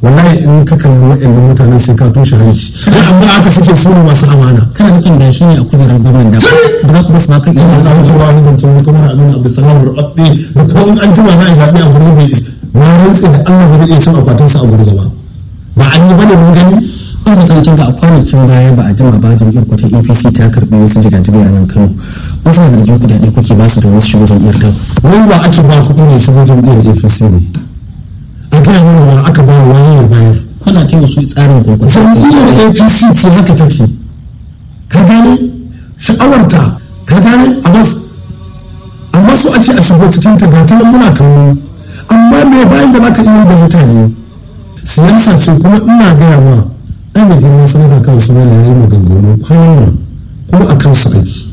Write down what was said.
wallahi in ka kalli waɗannan mutanen sai ka toshe hanci amma aka suke su ne masu amana kana nufin da shi ne a kujerar gwamnan da ba za ku basu ma kan ina da fito wani zance wani kamar abin abu salam rubabbe da ko in an jima na zaɓe a gurin bai na rantse da Allah ba zai iya cin akwatinsa a gurin ba ba an yi bane mun gani wani masarautar ga a kwanakin baya ba a jima ba jam'iyyar kwata apc ta karɓi wasu jigajigai a nan kano wasu na zargin kuɗaɗe kuke ba su da wasu shigo jam'iyyar ta wani ba ake ba kuɗi ne shigo jam'iyyar apc ne a gaya mana ba aka ba waye ya bayar kuna ta wasu tsarin kwakwasa jam'iyyar apc ce haka take ka gane sha'awarta ka gane a bas amma su ake a shigo cikin ta gata nan muna kallo amma me bayan da zaka iya da mutane siyasa ce kuma ina gaya ma ai mai girman sanata kawai su mai layi maganganu kwanan nan kuma a kansu aiki